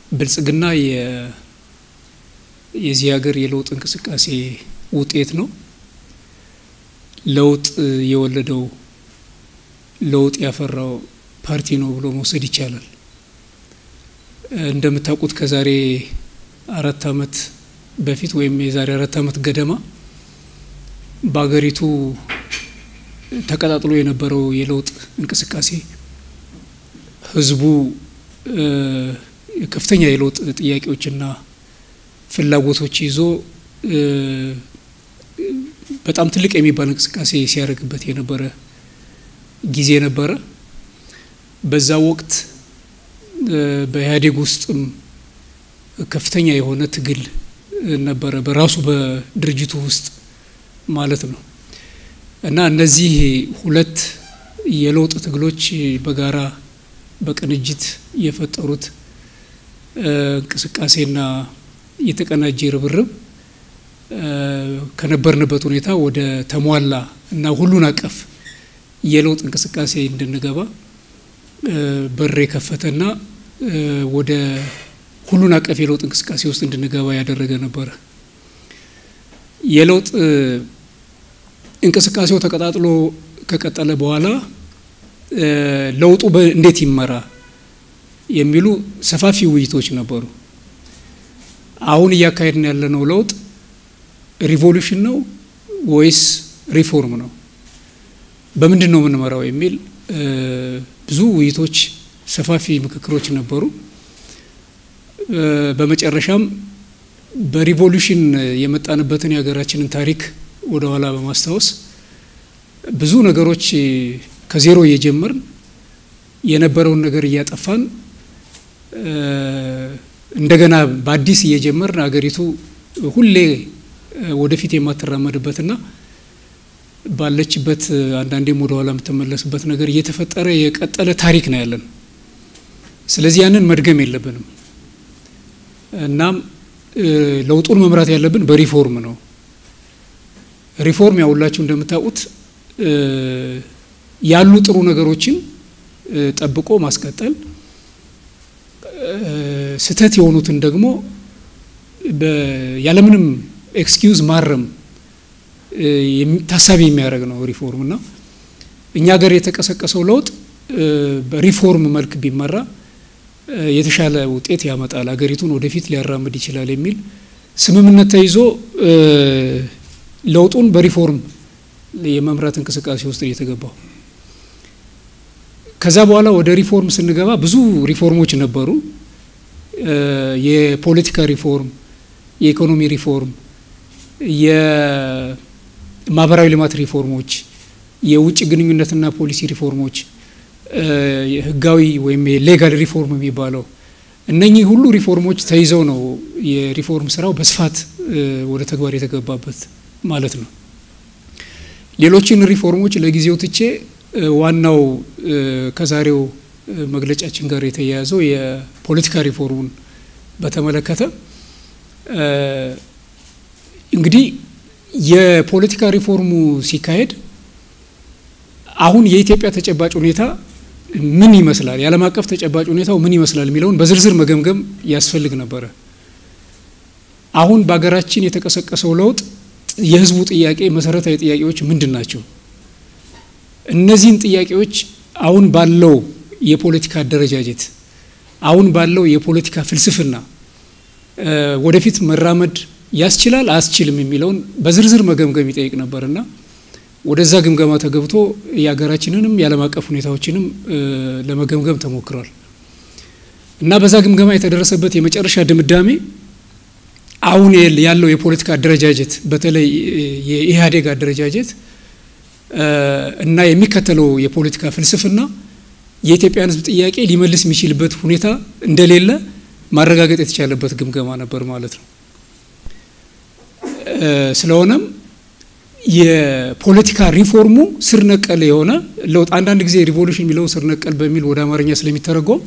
ብልጽግና የዚህ ሀገር የለውጥ እንቅስቃሴ ውጤት ነው። ለውጥ የወለደው ለውጥ ያፈራው ፓርቲ ነው ብሎ መውሰድ ይቻላል። እንደምታውቁት ከዛሬ አራት ዓመት በፊት ወይም የዛሬ አራት ዓመት ገደማ በሀገሪቱ ተቀጣጥሎ የነበረው የለውጥ እንቅስቃሴ ህዝቡ ከፍተኛ የለውጥ ጥያቄዎችና ፍላጎቶች ይዞ በጣም ትልቅ የሚባል እንቅስቃሴ ሲያደርግበት የነበረ ጊዜ ነበረ። በዛ ወቅት በኢህአዴግ ውስጥም ከፍተኛ የሆነ ትግል ነበረ፣ በራሱ በድርጅቱ ውስጥ ማለት ነው። እና እነዚህ ሁለት የለውጥ ትግሎች በጋራ በቅንጅት የፈጠሩት እንቅስቃሴና የተቀናጀ ርብርብ ከነበርንበት ሁኔታ ወደ ተሟላ እና ሁሉን አቀፍ የለውጥ እንቅስቃሴ እንድንገባ በር የከፈተና ወደ ሁሉን አቀፍ የለውጥ እንቅስቃሴ ውስጥ እንድንገባ ያደረገ ነበረ። የለውጥ እንቅስቃሴው ተቀጣጥሎ ከቀጠለ በኋላ ለውጡ እንዴት ይመራ የሚሉ ሰፋፊ ውይይቶች ነበሩ። አሁን እያካሄድን ያለነው ለውጥ ሪቮሉሽን ነው ወይስ ሪፎርም ነው? በምንድን ነው የምንመራው የሚል ብዙ ውይይቶች፣ ሰፋፊ ምክክሮች ነበሩ። በመጨረሻም በሪቮሉሽን የመጣንበትን የሀገራችንን ታሪክ ወደ ኋላ በማስታወስ ብዙ ነገሮች ከዜሮ እየጀመርን የነበረውን ነገር እያጠፋን እንደገና በአዲስ እየጀመርን አገሪቱ ሁሌ ወደፊት የማትራመድበትና ባለችበት አንዳንዴም ወደ ኋላ የምትመለስበት ነገር እየተፈጠረ የቀጠለ ታሪክ ነው ያለን። ስለዚህ ያንን መድገም የለብንም። እናም ለውጡን መምራት ያለብን በሪፎርም ነው። ሪፎርም ያውላችሁ እንደምታውቁት ያሉ ጥሩ ነገሮችን ጠብቆ ማስቀጠል፣ ስህተት የሆኑትን ደግሞ ያለምንም ኤክስኪውዝ ማረም ታሳቢ የሚያደርግ ነው ሪፎርም እና እኛ ሀገር የተቀሰቀሰው ለውጥ በሪፎርም መልክ ቢመራ የተሻለ ውጤት ያመጣል፣ ሀገሪቱን ወደፊት ሊያራምድ ይችላል የሚል ስምምነት ተይዞ ለውጡን በሪፎርም የመምራት እንቅስቃሴ ውስጥ እየተገባው ከዛ በኋላ ወደ ሪፎርም ስንገባ ብዙ ሪፎርሞች ነበሩ። የፖለቲካ ሪፎርም፣ የኢኮኖሚ ሪፎርም፣ የማህበራዊ ልማት ሪፎርሞች፣ የውጭ ግንኙነትና ፖሊሲ ሪፎርሞች፣ ህጋዊ ወይም የሌጋል ሪፎርም የሚባለው እነኚህ ሁሉ ሪፎርሞች ተይዘው ነው የሪፎርም ስራው በስፋት ወደ ተግባር የተገባበት ማለት ነው። ሌሎችን ሪፎርሞች ለጊዜው ትቼ ዋናው ከዛሬው መግለጫችን ጋር የተያያዘው የፖለቲካ ሪፎርሙን በተመለከተ እንግዲህ የፖለቲካ ሪፎርሙ ሲካሄድ አሁን የኢትዮጵያ ተጨባጭ ሁኔታ ምን ይመስላል፣ የዓለም አቀፍ ተጨባጭ ሁኔታው ምን ይመስላል የሚለውን በዝርዝር መገምገም ያስፈልግ ነበረ። አሁን በሀገራችን የተቀሰቀሰው ለውጥ የህዝቡ ጥያቄ መሰረታዊ ጥያቄዎች ምንድን ናቸው? እነዚህን ጥያቄዎች አሁን ባለው የፖለቲካ አደረጃጀት አሁን ባለው የፖለቲካ ፍልስፍና ወደፊት መራመድ ያስችላል አያስችልም የሚለውን በዝርዝር መገምገም ይጠይቅ ነበርና ወደዛ ግምገማ ተገብቶ የሀገራችንንም የዓለም አቀፍ ሁኔታዎችንም ለመገምገም ተሞክሯል እና በዛ ግምገማ የተደረሰበት የመጨረሻ ድምዳሜ አሁን ያለው የፖለቲካ አደረጃጀት በተለይ የኢህአዴግ አደረጃጀት እና የሚከተለው የፖለቲካ ፍልስፍና የኢትዮጵያን ሕዝብ ጥያቄ ሊመልስ የሚችልበት ሁኔታ እንደሌለ ማረጋገጥ የተቻለበት ግምገማ ነበር ማለት ነው። ስለሆነም የፖለቲካ ሪፎርሙ ስር ነቀል የሆነ ለውጥ አንዳንድ ጊዜ ሪቮሉሽን የሚለውን ስር ነቀል በሚል ወደ አማርኛ ስለሚተረጎም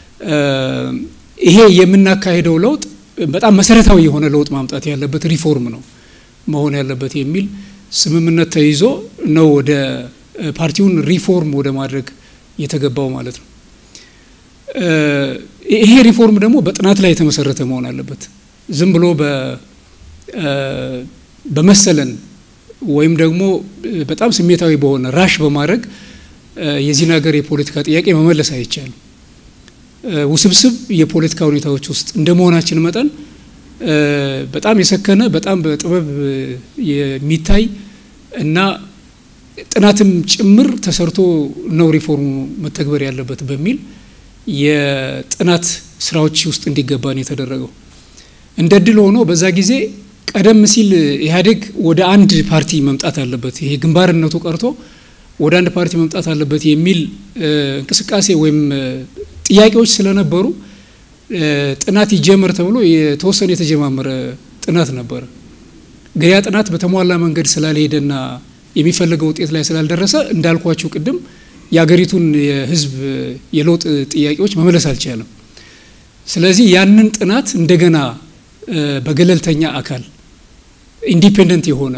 ይሄ የምናካሄደው ለውጥ በጣም መሰረታዊ የሆነ ለውጥ ማምጣት ያለበት ሪፎርም ነው መሆን ያለበት የሚል ስምምነት ተይዞ ነው ወደ ፓርቲውን ሪፎርም ወደ ማድረግ የተገባው ማለት ነው። ይሄ ሪፎርም ደግሞ በጥናት ላይ የተመሰረተ መሆን አለበት። ዝም ብሎ በመሰለን ወይም ደግሞ በጣም ስሜታዊ በሆነ ራሽ በማድረግ የዚህን ሀገር የፖለቲካ ጥያቄ መመለስ አይቻልም። ውስብስብ የፖለቲካ ሁኔታዎች ውስጥ እንደ መሆናችን መጠን በጣም የሰከነ በጣም በጥበብ የሚታይ እና ጥናትም ጭምር ተሰርቶ ነው ሪፎርሙ መተግበር ያለበት በሚል የጥናት ስራዎች ውስጥ እንዲገባ ነው የተደረገው። እንደ ድል ሆኖ በዛ ጊዜ ቀደም ሲል ኢህአዴግ ወደ አንድ ፓርቲ መምጣት አለበት፣ ይሄ ግንባርነቱ ቀርቶ ወደ አንድ ፓርቲ መምጣት አለበት የሚል እንቅስቃሴ ወይም ጥያቄዎች ስለነበሩ ጥናት ይጀመር ተብሎ የተወሰነ የተጀማመረ ጥናት ነበረ። ግን ያ ጥናት በተሟላ መንገድ ስላልሄደና የሚፈለገው ውጤት ላይ ስላልደረሰ እንዳልኳችሁ ቅድም የሀገሪቱን የህዝብ የለውጥ ጥያቄዎች መመለስ አልቻለም። ስለዚህ ያንን ጥናት እንደገና በገለልተኛ አካል ኢንዲፔንደንት የሆነ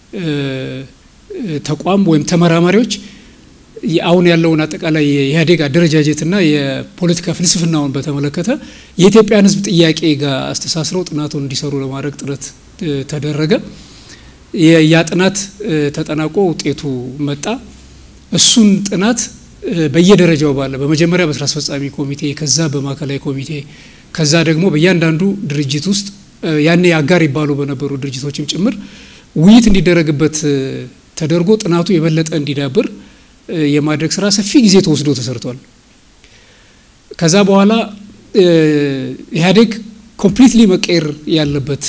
ተቋም ወይም ተመራማሪዎች አሁን ያለውን አጠቃላይ የኢህአዴግ አደረጃጀትና የፖለቲካ ፍልስፍናውን በተመለከተ የኢትዮጵያን ህዝብ ጥያቄ ጋር አስተሳስረው ጥናቱን እንዲሰሩ ለማድረግ ጥረት ተደረገ። ያ ጥናት ተጠናቆ ውጤቱ መጣ። እሱን ጥናት በየደረጃው ባለ በመጀመሪያ በስራ አስፈጻሚ ኮሚቴ፣ ከዛ በማዕከላዊ ኮሚቴ፣ ከዛ ደግሞ በእያንዳንዱ ድርጅት ውስጥ ያኔ አጋር ይባሉ በነበሩ ድርጅቶችም ጭምር ውይይት እንዲደረግበት ተደርጎ ጥናቱ የበለጠ እንዲዳብር የማድረግ ስራ ሰፊ ጊዜ ተወስዶ ተሰርቷል። ከዛ በኋላ ኢህአዴግ ኮምፕሊትሊ መቀየር ያለበት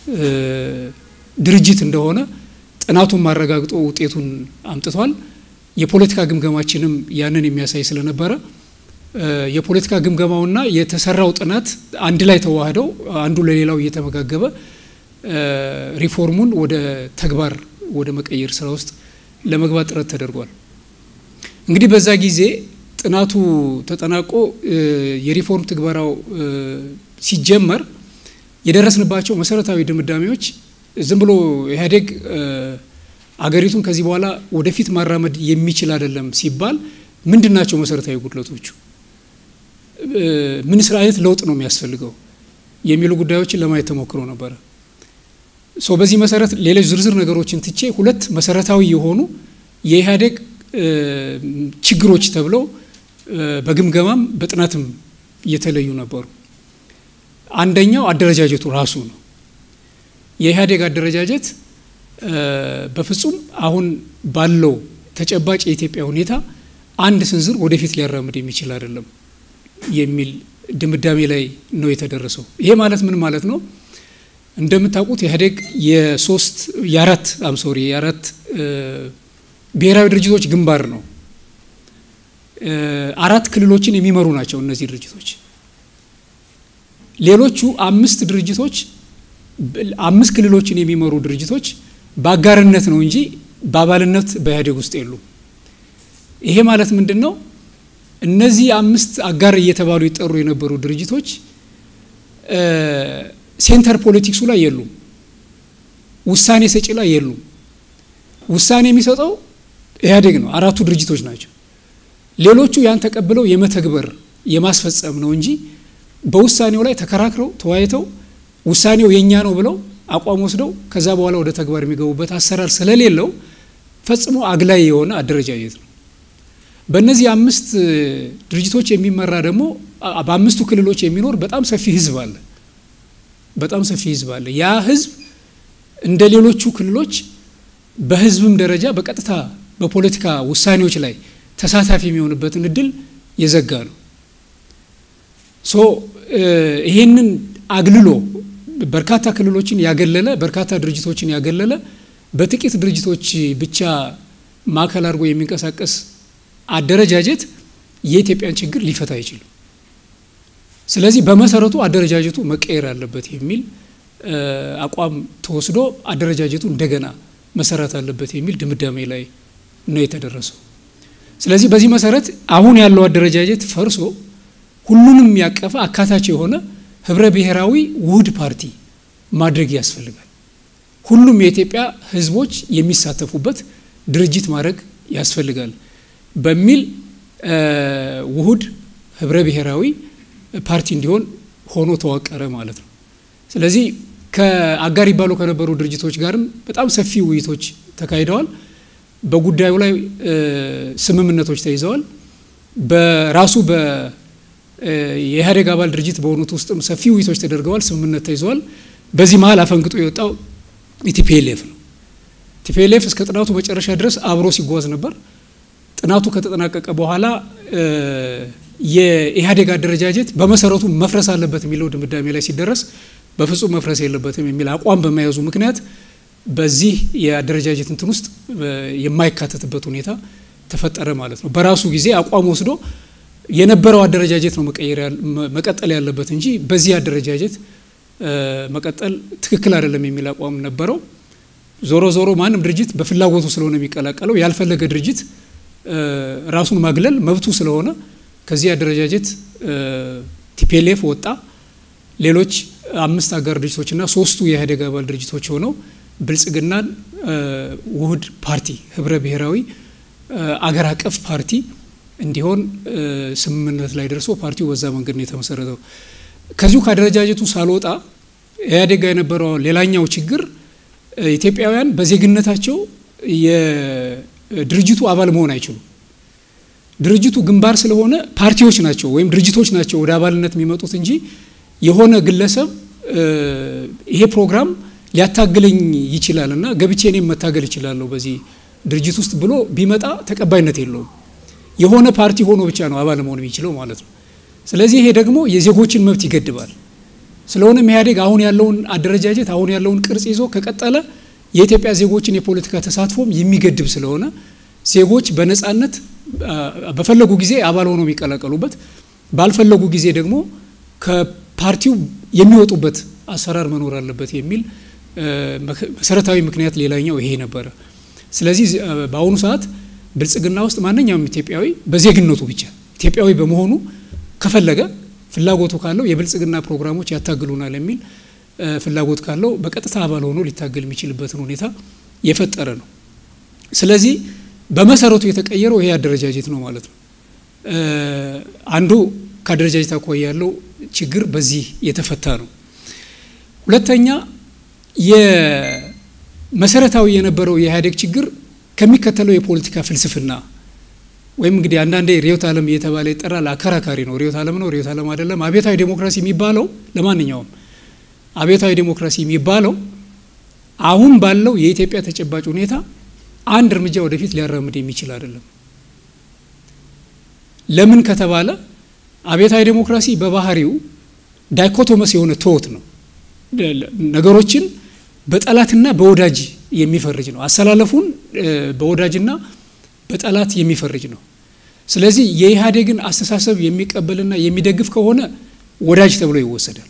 ድርጅት እንደሆነ ጥናቱን ማረጋግጦ ውጤቱን አምጥቷል። የፖለቲካ ግምገማችንም ያንን የሚያሳይ ስለነበረ የፖለቲካ ግምገማውና የተሰራው ጥናት አንድ ላይ ተዋህደው አንዱ ለሌላው እየተመጋገበ ሪፎርሙን ወደ ተግባር ወደ መቀየር ስራ ውስጥ ለመግባት ጥረት ተደርጓል። እንግዲህ በዛ ጊዜ ጥናቱ ተጠናቆ የሪፎርም ትግበራው ሲጀመር የደረስንባቸው መሰረታዊ ድምዳሜዎች ዝም ብሎ ኢህአዴግ አገሪቱን ከዚህ በኋላ ወደፊት ማራመድ የሚችል አይደለም ሲባል ምንድን ናቸው መሰረታዊ ጉድለቶቹ? ምን ስራ አይነት ለውጥ ነው የሚያስፈልገው የሚሉ ጉዳዮችን ለማየት ተሞክሮ ነበረ። ሶ በዚህ መሰረት ሌሎች ዝርዝር ነገሮችን ትቼ ሁለት መሰረታዊ የሆኑ የኢህአዴግ ችግሮች ተብለው በግምገማም በጥናትም የተለዩ ነበሩ። አንደኛው አደረጃጀቱ ራሱ ነው። የኢህአዴግ አደረጃጀት በፍጹም አሁን ባለው ተጨባጭ የኢትዮጵያ ሁኔታ አንድ ስንዝር ወደፊት ሊያራምድ የሚችል አይደለም የሚል ድምዳሜ ላይ ነው የተደረሰው። ይሄ ማለት ምን ማለት ነው? እንደምታውቁት ኢህአዴግ የሶስት የአራት አምሶሪ የአራት ብሔራዊ ድርጅቶች ግንባር ነው። አራት ክልሎችን የሚመሩ ናቸው እነዚህ ድርጅቶች። ሌሎቹ አምስት ድርጅቶች አምስት ክልሎችን የሚመሩ ድርጅቶች በአጋርነት ነው እንጂ በአባልነት በኢህአዴግ ውስጥ የሉም። ይሄ ማለት ምንድን ነው? እነዚህ አምስት አጋር እየተባሉ ይጠሩ የነበሩ ድርጅቶች ሴንተር ፖለቲክሱ ላይ የሉም። ውሳኔ ሰጪ ላይ የሉም። ውሳኔ የሚሰጠው ኢህአዴግ ነው። አራቱ ድርጅቶች ናቸው። ሌሎቹ ያን ተቀብለው የመተግበር የማስፈጸም ነው እንጂ በውሳኔው ላይ ተከራክረው ተወያይተው ውሳኔው የእኛ ነው ብለው አቋም ወስደው ከዛ በኋላ ወደ ተግባር የሚገቡበት አሰራር ስለሌለው ፈጽሞ አግላይ የሆነ አደረጃጀት ነው። በእነዚህ አምስት ድርጅቶች የሚመራ ደግሞ በአምስቱ ክልሎች የሚኖር በጣም ሰፊ ህዝብ አለ። በጣም ሰፊ ህዝብ አለ። ያ ህዝብ እንደ ሌሎቹ ክልሎች በህዝብም ደረጃ በቀጥታ በፖለቲካ ውሳኔዎች ላይ ተሳታፊ የሚሆንበትን እድል የዘጋ ነው። ሶ ይሄንን አግልሎ በርካታ ክልሎችን ያገለለ በርካታ ድርጅቶችን ያገለለ በጥቂት ድርጅቶች ብቻ ማዕከል አድርጎ የሚንቀሳቀስ አደረጃጀት የኢትዮጵያን ችግር ሊፈታ አይችልም። ስለዚህ በመሰረቱ አደረጃጀቱ መቀየር አለበት የሚል አቋም ተወስዶ አደረጃጀቱ እንደገና መሰራት አለበት የሚል ድምዳሜ ላይ ነው የተደረሰው። ስለዚህ በዚህ መሰረት አሁን ያለው አደረጃጀት ፈርሶ ሁሉንም ያቀፈ አካታች የሆነ ህብረ ብሔራዊ ውህድ ፓርቲ ማድረግ ያስፈልጋል። ሁሉም የኢትዮጵያ ህዝቦች የሚሳተፉበት ድርጅት ማድረግ ያስፈልጋል በሚል ውህድ ህብረ ብሔራዊ ፓርቲ እንዲሆን ሆኖ ተዋቀረ ማለት ነው። ስለዚህ ከአጋር ይባሉ ከነበሩ ድርጅቶች ጋርም በጣም ሰፊ ውይይቶች ተካሂደዋል። በጉዳዩ ላይ ስምምነቶች ተይዘዋል። በራሱ የኢህአዴግ አባል ድርጅት በሆኑት ውስጥም ሰፊ ውይይቶች ተደርገዋል። ስምምነት ተይዘዋል። በዚህ መሀል አፈንግጦ የወጣው ኢቲፒኤልኤፍ ነው። ቲፒኤልኤፍ እስከ ጥናቱ መጨረሻ ድረስ አብሮ ሲጓዝ ነበር። ጥናቱ ከተጠናቀቀ በኋላ የኢህአዴግ አደረጃጀት በመሰረቱ መፍረስ አለበት የሚለው ድምዳሜ ላይ ሲደረስ በፍጹም መፍረስ የለበትም የሚል አቋም በመያዙ ምክንያት በዚህ የአደረጃጀት እንትን ውስጥ የማይካተትበት ሁኔታ ተፈጠረ ማለት ነው። በራሱ ጊዜ አቋም ወስዶ የነበረው አደረጃጀት ነው መቀጠል ያለበት እንጂ በዚህ አደረጃጀት መቀጠል ትክክል አይደለም የሚል አቋም ነበረው። ዞሮ ዞሮ ማንም ድርጅት በፍላጎቱ ስለሆነ የሚቀላቀለው ያልፈለገ ድርጅት ራሱን ማግለል መብቱ ስለሆነ ከዚህ አደረጃጀት ቲፒኤልኤፍ ወጣ። ሌሎች አምስት አጋር ድርጅቶችና ሶስቱ የኢህአዴግ አባል ድርጅቶች ሆነው ብልጽግናን ውህድ ፓርቲ ህብረ ብሔራዊ አገር አቀፍ ፓርቲ እንዲሆን ስምምነት ላይ ደርሶ ፓርቲው በዛ መንገድ ነው የተመሰረተው። ከዚሁ ከአደረጃጀቱ ሳልወጣ ኢህአዴግ ጋር የነበረው ሌላኛው ችግር ኢትዮጵያውያን በዜግነታቸው የድርጅቱ አባል መሆን አይችሉም። ድርጅቱ ግንባር ስለሆነ ፓርቲዎች ናቸው ወይም ድርጅቶች ናቸው ወደ አባልነት የሚመጡት እንጂ የሆነ ግለሰብ ይሄ ፕሮግራም ሊያታግለኝ ይችላል እና ገብቼ እኔም መታገል እችላለሁ በዚህ ድርጅት ውስጥ ብሎ ቢመጣ ተቀባይነት የለውም። የሆነ ፓርቲ ሆኖ ብቻ ነው አባል መሆን የሚችለው ማለት ነው። ስለዚህ ይሄ ደግሞ የዜጎችን መብት ይገድባል። ስለሆነም ኢህአዴግ አሁን ያለውን አደረጃጀት አሁን ያለውን ቅርጽ ይዞ ከቀጠለ የኢትዮጵያ ዜጎችን የፖለቲካ ተሳትፎም የሚገድብ ስለሆነ ዜጎች በነጻነት በፈለጉ ጊዜ አባል ሆነው የሚቀላቀሉበት ባልፈለጉ ጊዜ ደግሞ ከፓርቲው የሚወጡበት አሰራር መኖር አለበት የሚል መሰረታዊ ምክንያት ሌላኛው ይሄ ነበረ። ስለዚህ በአሁኑ ሰዓት ብልጽግና ውስጥ ማንኛውም ኢትዮጵያዊ በዜግነቱ ብቻ ኢትዮጵያዊ በመሆኑ ከፈለገ ፍላጎቱ ካለው የብልጽግና ፕሮግራሞች ያታግሉናል የሚል ፍላጎት ካለው በቀጥታ አባል ሆኖ ሊታገል የሚችልበትን ሁኔታ የፈጠረ ነው። ስለዚህ በመሰረቱ የተቀየረው ይሄ አደረጃጀት ነው ማለት ነው። አንዱ ከአደረጃጀት አኳያ ያለው ችግር በዚህ የተፈታ ነው። ሁለተኛ የመሰረታዊ የነበረው የኢህአዴግ ችግር ከሚከተለው የፖለቲካ ፍልስፍና ወይም እንግዲህ አንዳንዴ ርዕዮተ ዓለም እየተባለ ይጠራል። አከራካሪ ነው። ርዕዮተ ዓለም ነው፣ ርዕዮተ ዓለም አይደለም። አብዮታዊ ዴሞክራሲ የሚባለው ለማንኛውም አብዮታዊ ዴሞክራሲ የሚባለው አሁን ባለው የኢትዮጵያ ተጨባጭ ሁኔታ አንድ እርምጃ ወደፊት ሊያራምድ የሚችል አይደለም። ለምን ከተባለ አብዮታዊ ዴሞክራሲ በባህሪው ዳይኮቶመስ የሆነ ትወት ነው። ነገሮችን በጠላትና በወዳጅ የሚፈርጅ ነው። አሰላለፉን በወዳጅና በጠላት የሚፈርጅ ነው። ስለዚህ የኢህአዴግን አስተሳሰብ የሚቀበልና የሚደግፍ ከሆነ ወዳጅ ተብሎ ይወሰዳል።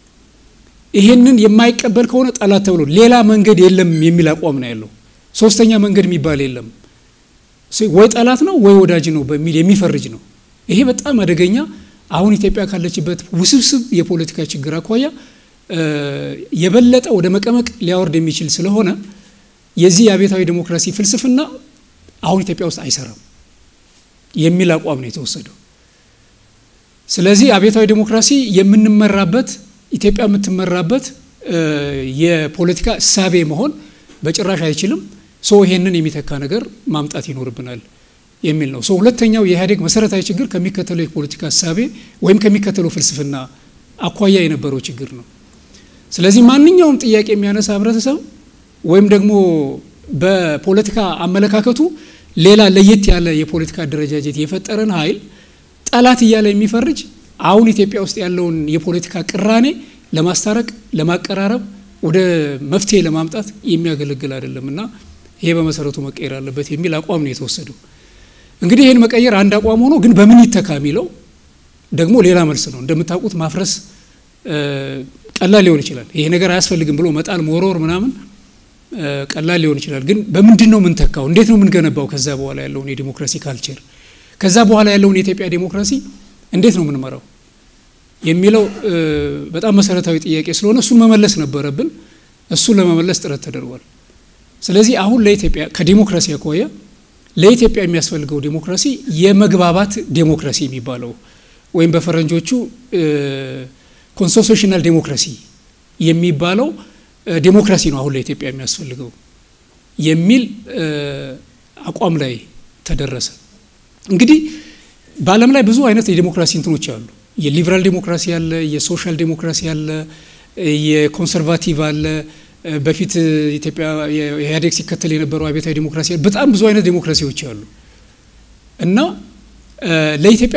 ይሄንን የማይቀበል ከሆነ ጠላት ተብሎ ሌላ መንገድ የለም የሚል አቋም ነው ያለው። ሶስተኛ መንገድ የሚባል የለም። ወይ ጠላት ነው ወይ ወዳጅ ነው በሚል የሚፈርጅ ነው። ይሄ በጣም አደገኛ አሁን ኢትዮጵያ ካለችበት ውስብስብ የፖለቲካ ችግር አኳያ የበለጠ ወደ መቀመቅ ሊያወርድ የሚችል ስለሆነ የዚህ የአብዮታዊ ዴሞክራሲ ፍልስፍና አሁን ኢትዮጵያ ውስጥ አይሰራም የሚል አቋም ነው የተወሰደው። ስለዚህ አብዮታዊ ዴሞክራሲ የምንመራበት ኢትዮጵያ የምትመራበት የፖለቲካ እሳቤ መሆን በጭራሽ አይችልም። ሶ ይሄንን የሚተካ ነገር ማምጣት ይኖርብናል የሚል ነው። ሶ ሁለተኛው የኢህአዴግ መሰረታዊ ችግር ከሚከተለው የፖለቲካ እሳቤ ወይም ከሚከተለው ፍልስፍና አኳያ የነበረው ችግር ነው። ስለዚህ ማንኛውም ጥያቄ የሚያነሳ ህብረተሰብ ወይም ደግሞ በፖለቲካ አመለካከቱ ሌላ ለየት ያለ የፖለቲካ አደረጃጀት የፈጠረን ኃይል ጠላት እያለ የሚፈርጅ አሁን ኢትዮጵያ ውስጥ ያለውን የፖለቲካ ቅራኔ ለማስታረቅ፣ ለማቀራረብ፣ ወደ መፍትሄ ለማምጣት የሚያገለግል አይደለም እና ይሄ በመሰረቱ መቀየር አለበት የሚል አቋም ነው የተወሰደው። እንግዲህ ይህን መቀየር አንድ አቋም ሆኖ ግን በምን ይተካ የሚለው ደግሞ ሌላ መልስ ነው። እንደምታውቁት ማፍረስ ቀላል ሊሆን ይችላል። ይሄ ነገር አያስፈልግም ብሎ መጣል፣ መወርወር ምናምን ቀላል ሊሆን ይችላል። ግን በምንድን ነው የምንተካው? እንዴት ነው የምንገነባው? ከዛ በኋላ ያለውን የዲሞክራሲ ካልቸር ከዛ በኋላ ያለውን የኢትዮጵያ ዲሞክራሲ እንዴት ነው የምንመራው የሚለው በጣም መሰረታዊ ጥያቄ ስለሆነ እሱን መመለስ ነበረብን። እሱን ለመመለስ ጥረት ተደርጓል። ስለዚህ አሁን ለኢትዮጵያ ከዲሞክራሲ አኳያ ለኢትዮጵያ የሚያስፈልገው ዲሞክራሲ የመግባባት ዲሞክራሲ የሚባለው ወይም በፈረንጆቹ ኮንስቲቱሽናል ዴሞክራሲ የሚባለው ዴሞክራሲ ነው አሁን ለኢትዮጵያ የሚያስፈልገው የሚል አቋም ላይ ተደረሰ። እንግዲህ በዓለም ላይ ብዙ አይነት የዴሞክራሲ እንትኖች አሉ። የሊበራል ዴሞክራሲ አለ፣ የሶሻል ዴሞክራሲ አለ፣ የኮንሰርቫቲቭ አለ። በፊት ኢትዮጵያ ኢህአዴግ ሲከተል የነበረው አብዮታዊ ዴሞክራሲ አለ። በጣም ብዙ አይነት ዴሞክራሲዎች አሉ እና ለኢትዮጵያ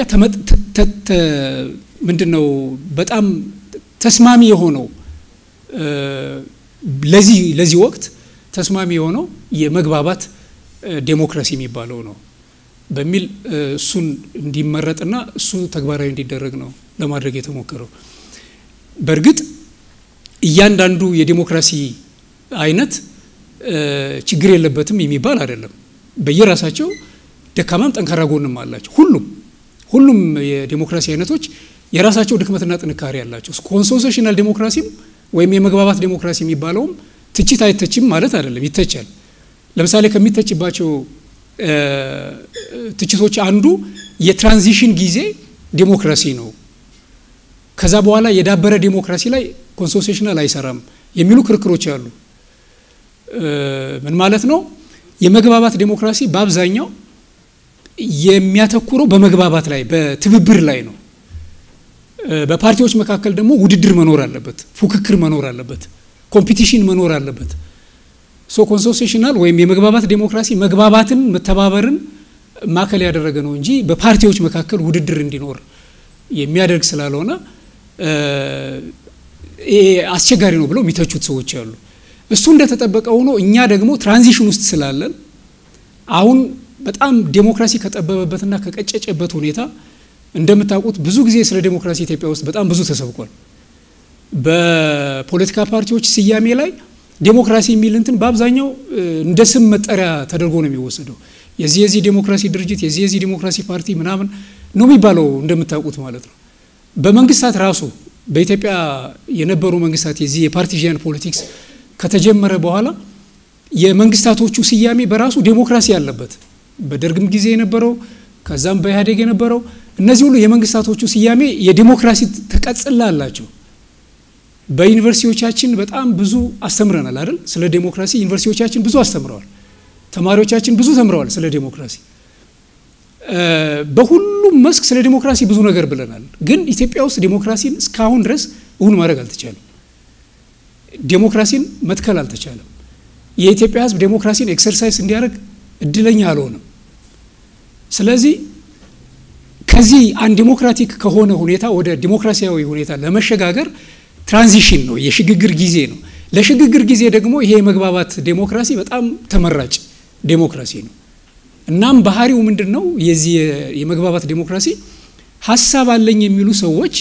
ምንድን ነው በጣም ተስማሚ የሆነው ለዚህ ለዚህ ወቅት ተስማሚ የሆነው የመግባባት ዴሞክራሲ የሚባለው ነው በሚል እሱን እንዲመረጥና እሱ ተግባራዊ እንዲደረግ ነው ለማድረግ የተሞከረው። በእርግጥ እያንዳንዱ የዴሞክራሲ አይነት ችግር የለበትም የሚባል አይደለም። በየራሳቸው ደካማም ጠንካራ ጎንም አላቸው። ሁሉም ሁሉም የዴሞክራሲ አይነቶች የራሳቸው ድክመትና ጥንካሬ አላቸው። ኮንሶሴሽናል ዴሞክራሲም ወይም የመግባባት ዴሞክራሲ የሚባለውም ትችት አይተችም ማለት አይደለም፣ ይተቻል። ለምሳሌ ከሚተችባቸው ትችቶች አንዱ የትራንዚሽን ጊዜ ዴሞክራሲ ነው፣ ከዛ በኋላ የዳበረ ዴሞክራሲ ላይ ኮንሶሴሽናል አይሰራም የሚሉ ክርክሮች አሉ። ምን ማለት ነው? የመግባባት ዴሞክራሲ በአብዛኛው የሚያተኩረው በመግባባት ላይ በትብብር ላይ ነው። በፓርቲዎች መካከል ደግሞ ውድድር መኖር አለበት፣ ፉክክር መኖር አለበት፣ ኮምፒቲሽን መኖር አለበት። ሶ ኮንሶሴሽናል ወይም የመግባባት ዴሞክራሲ መግባባትን መተባበርን ማዕከል ያደረገ ነው እንጂ በፓርቲዎች መካከል ውድድር እንዲኖር የሚያደርግ ስላልሆነ አስቸጋሪ ነው ብለው የሚተቹት ሰዎች አሉ። እሱ እንደተጠበቀ ሆኖ እኛ ደግሞ ትራንዚሽን ውስጥ ስላለን አሁን በጣም ዴሞክራሲ ከጠበበበትና ከቀጨጨበት ሁኔታ እንደምታውቁት ብዙ ጊዜ ስለ ዴሞክራሲ ኢትዮጵያ ውስጥ በጣም ብዙ ተሰብኳል። በፖለቲካ ፓርቲዎች ስያሜ ላይ ዴሞክራሲ የሚል እንትን በአብዛኛው እንደ ስም መጠሪያ ተደርጎ ነው የሚወሰደው። የዚህ የዚህ ዴሞክራሲ ድርጅት የዚህ የዚህ ዴሞክራሲ ፓርቲ ምናምን ነው የሚባለው እንደምታውቁት ማለት ነው። በመንግስታት ራሱ በኢትዮጵያ የነበሩ መንግስታት የዚህ የፓርቲዣን ፖለቲክስ ከተጀመረ በኋላ የመንግስታቶቹ ስያሜ በራሱ ዴሞክራሲ አለበት። በደርግም ጊዜ የነበረው ከዛም በኢህአዴግ የነበረው እነዚህ ሁሉ የመንግስታቶቹ ስያሜ የዴሞክራሲ ተቀጽላ አላቸው። በዩኒቨርሲቲዎቻችን በጣም ብዙ አስተምረናል አይደል? ስለ ዴሞክራሲ ዩኒቨርሲቲዎቻችን ብዙ አስተምረዋል። ተማሪዎቻችን ብዙ ተምረዋል ስለ ዴሞክራሲ። በሁሉም መስክ ስለ ዴሞክራሲ ብዙ ነገር ብለናል። ግን ኢትዮጵያ ውስጥ ዴሞክራሲን እስካሁን ድረስ እውን ማድረግ አልተቻለም። ዴሞክራሲን መትከል አልተቻለም። የኢትዮጵያ ሕዝብ ዴሞክራሲን ኤክሰርሳይዝ እንዲያደርግ እድለኛ አልሆነም። ስለዚህ ከዚህ አንድ ዴሞክራቲክ ከሆነ ሁኔታ ወደ ዲሞክራሲያዊ ሁኔታ ለመሸጋገር ትራንዚሽን ነው፣ የሽግግር ጊዜ ነው። ለሽግግር ጊዜ ደግሞ ይሄ የመግባባት ዴሞክራሲ በጣም ተመራጭ ዴሞክራሲ ነው። እናም ባህሪው ምንድን ነው? የዚህ የመግባባት ዴሞክራሲ ሀሳብ አለኝ የሚሉ ሰዎች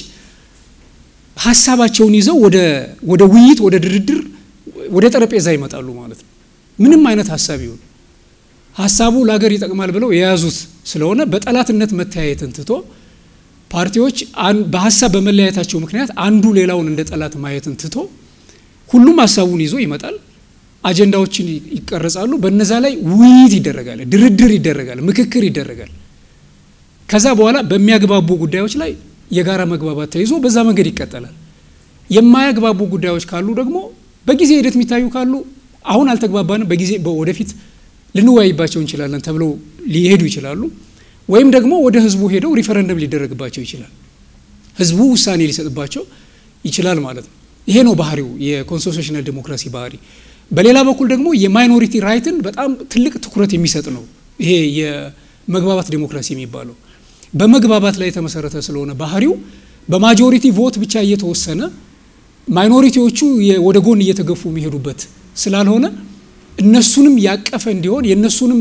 ሀሳባቸውን ይዘው ወደ ውይይት፣ ወደ ድርድር፣ ወደ ጠረጴዛ ይመጣሉ ማለት ነው። ምንም አይነት ሀሳብ ይሁን ሀሳቡ ለሀገር ይጠቅማል ብለው የያዙት ስለሆነ በጠላትነት መተያየትን ትቶ ፓርቲዎች በሀሳብ በመለያየታቸው ምክንያት አንዱ ሌላውን እንደ ጠላት ማየትን ትቶ ሁሉም ሀሳቡን ይዞ ይመጣል። አጀንዳዎችን ይቀረጻሉ። በነዛ ላይ ውይይት ይደረጋል፣ ድርድር ይደረጋል፣ ምክክር ይደረጋል። ከዛ በኋላ በሚያግባቡ ጉዳዮች ላይ የጋራ መግባባት ተይዞ በዛ መንገድ ይቀጠላል። የማያግባቡ ጉዳዮች ካሉ ደግሞ በጊዜ ሂደት የሚታዩ ካሉ አሁን አልተግባባንም፣ በጊዜ ወደፊት ልንወያይባቸው እንችላለን ተብለው ሊሄዱ ይችላሉ። ወይም ደግሞ ወደ ህዝቡ ሄደው ሪፈረንደም ሊደረግባቸው ይችላል። ህዝቡ ውሳኔ ሊሰጥባቸው ይችላል ማለት ነው። ይሄ ነው ባህሪው የኮንስቲቱሽናል ዴሞክራሲ ባህሪ። በሌላ በኩል ደግሞ የማይኖሪቲ ራይትን በጣም ትልቅ ትኩረት የሚሰጥ ነው። ይሄ የመግባባት ዴሞክራሲ የሚባለው በመግባባት ላይ የተመሰረተ ስለሆነ ባህሪው በማጆሪቲ ቮት ብቻ እየተወሰነ ማይኖሪቲዎቹ ወደ ጎን እየተገፉ የሚሄዱበት ስላልሆነ እነሱንም ያቀፈ እንዲሆን የእነሱንም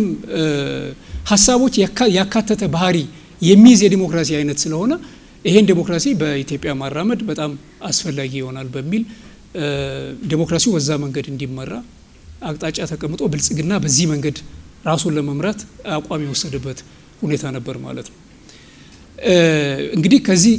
ሀሳቦች ያካተተ ባህሪ የሚይዝ የዲሞክራሲ አይነት ስለሆነ ይሄን ዴሞክራሲ በኢትዮጵያ ማራመድ በጣም አስፈላጊ ይሆናል በሚል ዴሞክራሲው በዛ መንገድ እንዲመራ አቅጣጫ ተቀምጦ ብልጽግና በዚህ መንገድ ራሱን ለመምራት አቋም የወሰደበት ሁኔታ ነበር ማለት ነው። እንግዲህ ከዚህ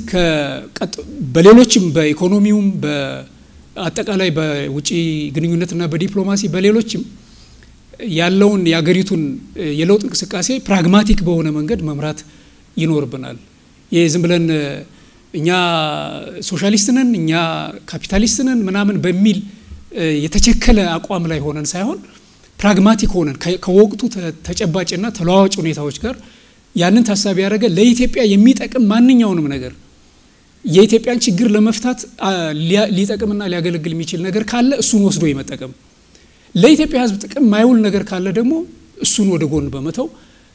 በሌሎችም በኢኮኖሚውም በአጠቃላይ በውጭ ግንኙነትና በዲፕሎማሲ በሌሎችም ያለውን የአገሪቱን የለውጥ እንቅስቃሴ ፕራግማቲክ በሆነ መንገድ መምራት ይኖርብናል። ይህ ዝም ብለን እኛ ሶሻሊስት ነን፣ እኛ ካፒታሊስት ነን ምናምን በሚል የተቸከለ አቋም ላይ ሆነን ሳይሆን ፕራግማቲክ ሆነን ከወቅቱ ተጨባጭና ተለዋዋጭ ሁኔታዎች ጋር ያንን ታሳቢ ያደረገ ለኢትዮጵያ የሚጠቅም ማንኛውንም ነገር የኢትዮጵያን ችግር ለመፍታት ሊጠቅምና ሊያገለግል የሚችል ነገር ካለ እሱን ወስዶ የመጠቀም ለኢትዮጵያ ሕዝብ ጥቅም ማይውል ነገር ካለ ደግሞ እሱን ወደ ጎን በመተው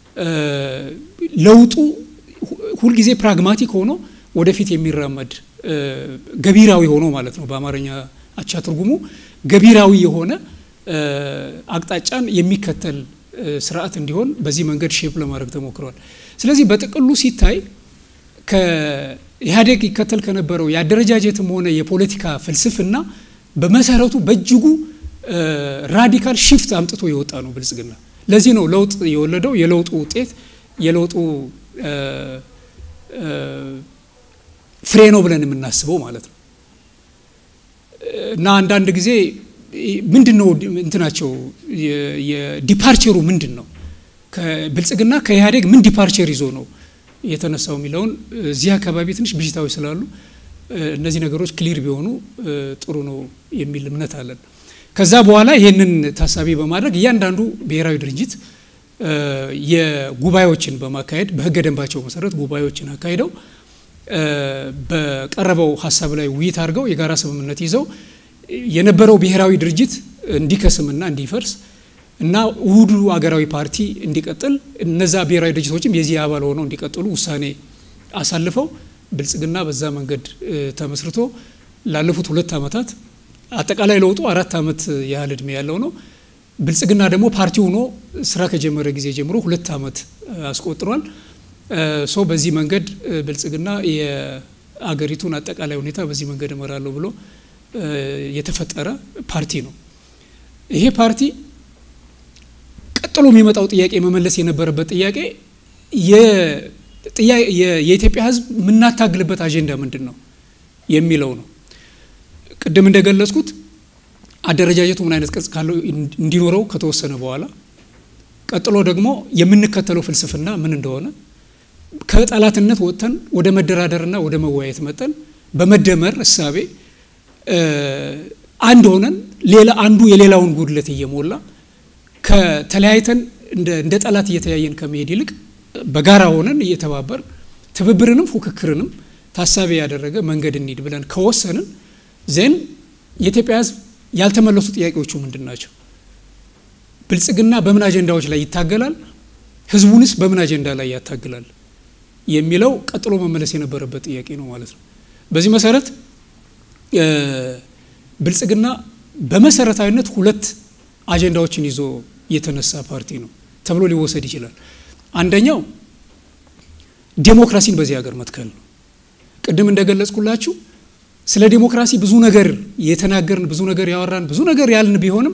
ለውጡ ሁልጊዜ ፕራግማቲክ ሆኖ ወደፊት የሚራመድ ገቢራዊ ሆኖ ማለት ነው። በአማርኛ አቻ ትርጉሙ ገቢራዊ የሆነ አቅጣጫን የሚከተል ስርዓት እንዲሆን በዚህ መንገድ ሼፕ ለማድረግ ተሞክሯል። ስለዚህ በጥቅሉ ሲታይ ከኢህአዴግ ይከተል ከነበረው የአደረጃጀትም ሆነ የፖለቲካ ፍልስፍና በመሰረቱ በእጅጉ ራዲካል ሽፍት አምጥቶ የወጣ ነው ብልጽግና። ለዚህ ነው ለውጥ የወለደው የለውጡ ውጤት የለውጡ ፍሬ ነው ብለን የምናስበው ማለት ነው። እና አንዳንድ ጊዜ ምንድን ነው እንትናቸው የዲፓርቸሩ ምንድን ነው ብልጽግና ከኢህአዴግ ምን ዲፓርቸር ይዞ ነው የተነሳው የሚለውን እዚህ አካባቢ ትንሽ ብዥታዎች ስላሉ እነዚህ ነገሮች ክሊር ቢሆኑ ጥሩ ነው የሚል እምነት አለን። ከዛ በኋላ ይህንን ታሳቢ በማድረግ እያንዳንዱ ብሔራዊ ድርጅት የጉባኤዎችን በማካሄድ በህገ ደንባቸው መሰረት ጉባኤዎችን አካሂደው በቀረበው ሀሳብ ላይ ውይይት አድርገው የጋራ ስምምነት ይዘው የነበረው ብሔራዊ ድርጅት እንዲከስምና እንዲፈርስ እና ውህዱ አገራዊ ፓርቲ እንዲቀጥል እነዛ ብሔራዊ ድርጅቶችም የዚህ አባል ሆነው እንዲቀጥሉ ውሳኔ አሳልፈው ብልጽግና በዛ መንገድ ተመስርቶ ላለፉት ሁለት ዓመታት አጠቃላይ ለውጡ አራት ዓመት ያህል እድሜ ያለው ነው። ብልጽግና ደግሞ ፓርቲ ሆኖ ስራ ከጀመረ ጊዜ ጀምሮ ሁለት ዓመት አስቆጥሯል። ሶ በዚህ መንገድ ብልጽግና የአገሪቱን አጠቃላይ ሁኔታ በዚህ መንገድ እመራለሁ ብሎ የተፈጠረ ፓርቲ ነው። ይሄ ፓርቲ ቀጥሎ የሚመጣው ጥያቄ መመለስ የነበረበት ጥያቄ የኢትዮጵያ ሕዝብ የምናታግልበት አጀንዳ ምንድን ነው የሚለው ነው። ቅድም እንደገለጽኩት አደረጃጀቱ ምን አይነት ቅርጽ ካለው እንዲኖረው ከተወሰነ በኋላ ቀጥሎ ደግሞ የምንከተለው ፍልስፍና ምን እንደሆነ ከጠላትነት ወጥተን ወደ መደራደርና ወደ መወያየት መጠን በመደመር እሳቤ አንድ ሆነን ሌላ አንዱ የሌላውን ጉድለት እየሞላ ከተለያይተን እንደ ጠላት እየተያየን ከመሄድ ይልቅ በጋራ ሆነን እየተባበር ትብብርንም ፉክክርንም ታሳቢ ያደረገ መንገድ እንሂድ ብለን ከወሰንን ዜን የኢትዮጵያ ሕዝብ ያልተመለሱ ጥያቄዎቹ ምንድን ናቸው? ብልጽግና በምን አጀንዳዎች ላይ ይታገላል? ህዝቡንስ በምን አጀንዳ ላይ ያታግላል? የሚለው ቀጥሎ መመለስ የነበረበት ጥያቄ ነው ማለት ነው። በዚህ መሰረት ብልጽግና በመሰረታዊነት ሁለት አጀንዳዎችን ይዞ የተነሳ ፓርቲ ነው ተብሎ ሊወሰድ ይችላል። አንደኛው ዴሞክራሲን በዚህ ሀገር መትከል ነው። ቅድም እንደገለጽኩላችሁ ስለ ዴሞክራሲ ብዙ ነገር የተናገርን ብዙ ነገር ያወራን ብዙ ነገር ያልን ቢሆንም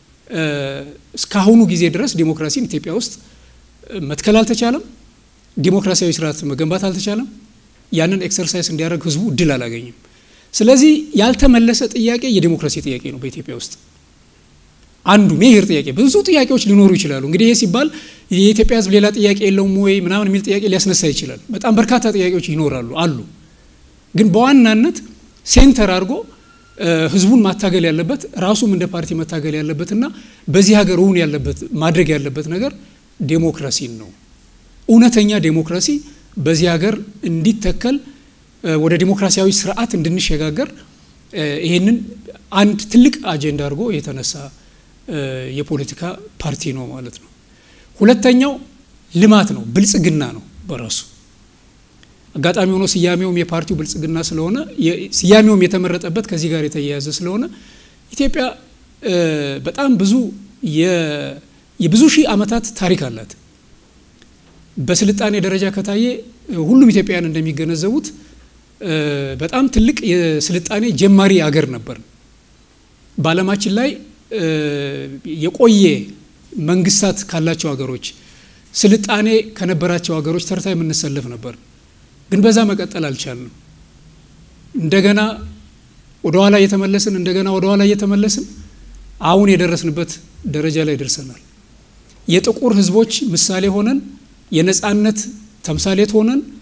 እስካሁኑ ጊዜ ድረስ ዴሞክራሲን ኢትዮጵያ ውስጥ መትከል አልተቻለም። ዲሞክራሲያዊ ስርዓት መገንባት አልተቻለም። ያንን ኤክሰርሳይዝ እንዲያደርግ ህዝቡ እድል አላገኝም። ስለዚህ ያልተመለሰ ጥያቄ የዲሞክራሲ ጥያቄ ነው በኢትዮጵያ ውስጥ አንዱ ሜጀር ጥያቄ። ብዙ ጥያቄዎች ሊኖሩ ይችላሉ። እንግዲህ ይህ ሲባል የኢትዮጵያ ህዝብ ሌላ ጥያቄ የለውም ወይ ምናምን የሚል ጥያቄ ሊያስነሳ ይችላል። በጣም በርካታ ጥያቄዎች ይኖራሉ አሉ። ግን በዋናነት ሴንተር አድርጎ ህዝቡን ማታገል ያለበት ራሱም እንደ ፓርቲ መታገል ያለበትና በዚህ ሀገር እውን ያለበት ማድረግ ያለበት ነገር ዴሞክራሲን ነው። እውነተኛ ዴሞክራሲ በዚህ ሀገር እንዲተከል ወደ ዲሞክራሲያዊ ስርዓት እንድንሸጋገር ይህንን አንድ ትልቅ አጀንዳ አድርጎ የተነሳ የፖለቲካ ፓርቲ ነው ማለት ነው። ሁለተኛው ልማት ነው፣ ብልጽግና ነው በራሱ አጋጣሚ ሆኖ ስያሜውም የፓርቲው ብልጽግና ስለሆነ ስያሜውም የተመረጠበት ከዚህ ጋር የተያያዘ ስለሆነ ኢትዮጵያ በጣም ብዙ የብዙ ሺህ ዓመታት ታሪክ አላት። በስልጣኔ ደረጃ ከታየ ሁሉም ኢትዮጵያውያን እንደሚገነዘቡት በጣም ትልቅ የስልጣኔ ጀማሪ አገር ነበር። በዓለማችን ላይ የቆየ መንግስታት ካላቸው ሀገሮች ስልጣኔ ከነበራቸው ሀገሮች ተርታ የምንሰለፍ ነበር። ግን በዛ መቀጠል አልቻልንም። እንደገና ወደ ኋላ እየተመለስን እንደገና ወደ ኋላ እየተመለስን አሁን የደረስንበት ደረጃ ላይ ደርሰናል። የጥቁር ሕዝቦች ምሳሌ ሆነን የነጻነት ተምሳሌት ሆነን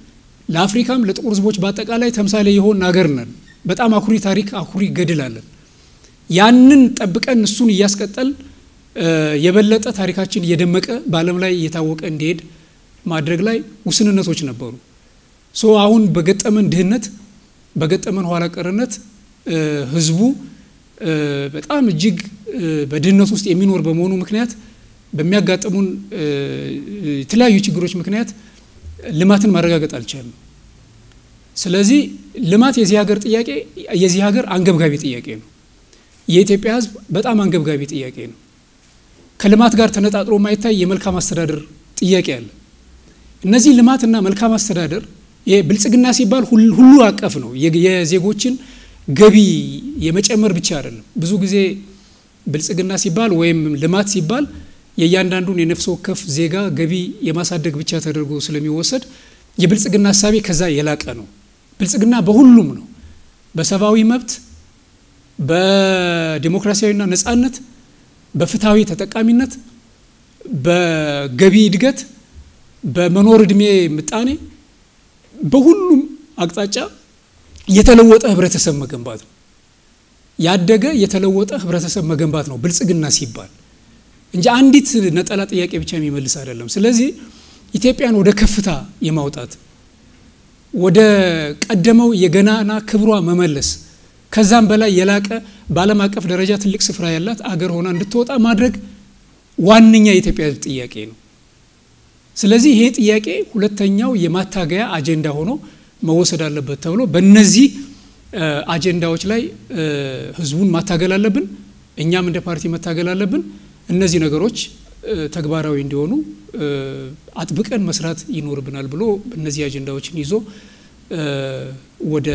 ለአፍሪካም ለጥቁር ህዝቦች በአጠቃላይ ተምሳሌ የሆን ሀገር ነን። በጣም አኩሪ ታሪክ፣ አኩሪ ገድል አለን። ያንን ጠብቀን እሱን እያስቀጠል የበለጠ ታሪካችን እየደመቀ በዓለም ላይ እየታወቀ እንዲሄድ ማድረግ ላይ ውስንነቶች ነበሩ። ሶ አሁን በገጠመን ድህነት በገጠመን ኋላ ቀርነት ህዝቡ በጣም እጅግ በድህነት ውስጥ የሚኖር በመሆኑ ምክንያት በሚያጋጥሙን የተለያዩ ችግሮች ምክንያት ልማትን ማረጋገጥ አልቻልም። ስለዚህ ልማት የዚህ ሀገር ጥያቄ የዚህ ሀገር አንገብጋቢ ጥያቄ ነው። የኢትዮጵያ ህዝብ በጣም አንገብጋቢ ጥያቄ ነው። ከልማት ጋር ተነጣጥሮ ማይታይ የመልካም አስተዳደር ጥያቄ አለ። እነዚህ ልማትና መልካም አስተዳደር ይሄ ብልጽግና ሲባል ሁሉ አቀፍ ነው። የዜጎችን ገቢ የመጨመር ብቻ አይደለም። ብዙ ጊዜ ብልጽግና ሲባል ወይም ልማት ሲባል የእያንዳንዱን የነፍስ ወከፍ ዜጋ ገቢ የማሳደግ ብቻ ተደርጎ ስለሚወሰድ የብልጽግና ሀሳቤ ከዛ የላቀ ነው። ብልጽግና በሁሉም ነው። በሰብአዊ መብት፣ በዲሞክራሲያዊና ነጻነት፣ በፍትሐዊ ተጠቃሚነት፣ በገቢ እድገት፣ በመኖር እድሜ ምጣኔ፣ በሁሉም አቅጣጫ የተለወጠ ህብረተሰብ መገንባት ነው። ያደገ የተለወጠ ህብረተሰብ መገንባት ነው ብልጽግና ሲባል እንጂ አንዲት ነጠላ ጥያቄ ብቻ የሚመልስ አይደለም። ስለዚህ ኢትዮጵያን ወደ ከፍታ የማውጣት ወደ ቀደመው የገናና ክብሯ መመለስ ከዛም በላይ የላቀ በዓለም አቀፍ ደረጃ ትልቅ ስፍራ ያላት አገር ሆና እንድትወጣ ማድረግ ዋነኛ የኢትዮጵያ ህዝብ ጥያቄ ነው። ስለዚህ ይሄ ጥያቄ ሁለተኛው የማታገያ አጀንዳ ሆኖ መወሰድ አለበት ተብሎ በእነዚህ አጀንዳዎች ላይ ህዝቡን ማታገል አለብን። እኛም እንደ ፓርቲ መታገል አለብን። እነዚህ ነገሮች ተግባራዊ እንዲሆኑ አጥብቀን መስራት ይኖርብናል ብሎ እነዚህ አጀንዳዎችን ይዞ ወደ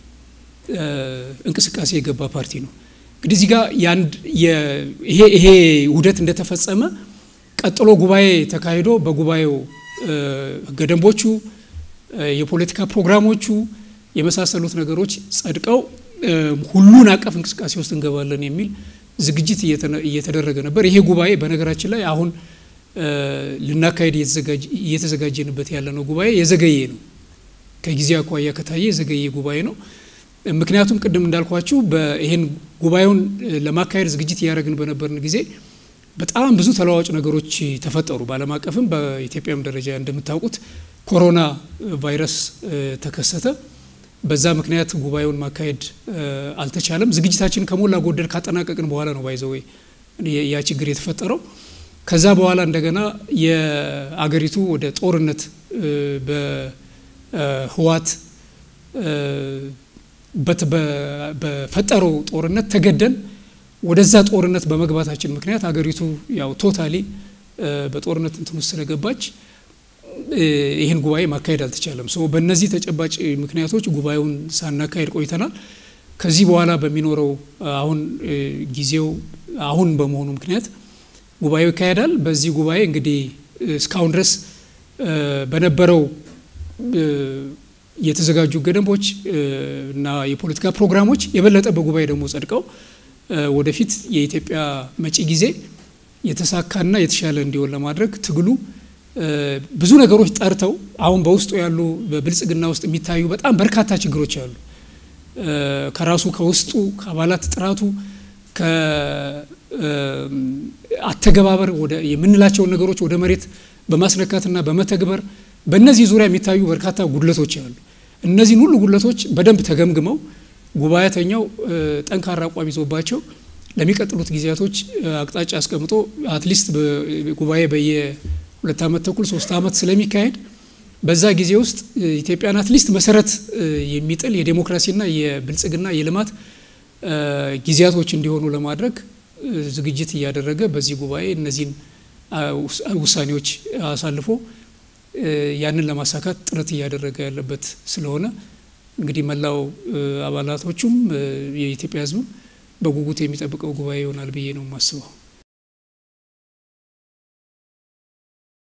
እንቅስቃሴ የገባ ፓርቲ ነው። እንግዲህ እዚህ ጋር ይሄ ይሄ ውህደት እንደተፈጸመ ቀጥሎ ጉባኤ ተካሂዶ በጉባኤው ህገ ደንቦቹ፣ የፖለቲካ ፕሮግራሞቹ የመሳሰሉት ነገሮች ጸድቀው ሁሉን አቀፍ እንቅስቃሴ ውስጥ እንገባለን የሚል ዝግጅት እየተደረገ ነበር። ይሄ ጉባኤ በነገራችን ላይ አሁን ልናካሄድ እየተዘጋጀንበት ያለ ነው ጉባኤ የዘገየ ነው። ከጊዜ አኳያ ከታየ የዘገየ ጉባኤ ነው። ምክንያቱም ቅድም እንዳልኳችሁ ይሄን ጉባኤውን ለማካሄድ ዝግጅት እያደረግን በነበርን ጊዜ በጣም ብዙ ተለዋዋጭ ነገሮች ተፈጠሩ። በዓለም አቀፍም በኢትዮጵያም ደረጃ እንደምታውቁት ኮሮና ቫይረስ ተከሰተ። በዛ ምክንያት ጉባኤውን ማካሄድ አልተቻለም። ዝግጅታችን ከሞላ ጎደል ካጠናቀቅን በኋላ ነው ባይዘወይ ያ ችግር የተፈጠረው። ከዛ በኋላ እንደገና የአገሪቱ ወደ ጦርነት በህዋት በፈጠረው ጦርነት ተገደን ወደዛ ጦርነት በመግባታችን ምክንያት አገሪቱ ያው ቶታሊ በጦርነት እንትን ውስጥ ስለገባች ይህን ጉባኤ ማካሄድ አልተቻለም። ሶ በእነዚህ ተጨባጭ ምክንያቶች ጉባኤውን ሳናካሄድ ቆይተናል። ከዚህ በኋላ በሚኖረው አሁን ጊዜው አሁን በመሆኑ ምክንያት ጉባኤው ይካሄዳል። በዚህ ጉባኤ እንግዲህ እስካሁን ድረስ በነበረው የተዘጋጁ ህገ ደንቦች እና የፖለቲካ ፕሮግራሞች የበለጠ በጉባኤ ደግሞ ጸድቀው ወደፊት የኢትዮጵያ መጪ ጊዜ የተሳካና የተሻለ እንዲሆን ለማድረግ ትግሉ ብዙ ነገሮች ጠርተው አሁን በውስጡ ያሉ በብልጽግና ውስጥ የሚታዩ በጣም በርካታ ችግሮች አሉ። ከራሱ ከውስጡ ከአባላት ጥራቱ ከአተገባበር የምንላቸውን ነገሮች ወደ መሬት በማስነካትና በመተግበር በእነዚህ ዙሪያ የሚታዩ በርካታ ጉድለቶች አሉ። እነዚህን ሁሉ ጉድለቶች በደንብ ተገምግመው ጉባኤተኛው ጠንካራ አቋም ይዞባቸው ለሚቀጥሉት ጊዜያቶች አቅጣጫ አስቀምጦ አትሊስት ጉባኤ በየ ሁለት ዓመት ተኩል ሶስት ዓመት ስለሚካሄድ በዛ ጊዜ ውስጥ ኢትዮጵያን አትሊስት መሰረት የሚጥል የዴሞክራሲና የብልጽግና የልማት ጊዜያቶች እንዲሆኑ ለማድረግ ዝግጅት እያደረገ በዚህ ጉባኤ እነዚህን ውሳኔዎች አሳልፎ ያንን ለማሳካት ጥረት እያደረገ ያለበት ስለሆነ እንግዲህ መላው አባላቶቹም የኢትዮጵያ ሕዝብም በጉጉት የሚጠብቀው ጉባኤ ይሆናል ብዬ ነው የማስበው።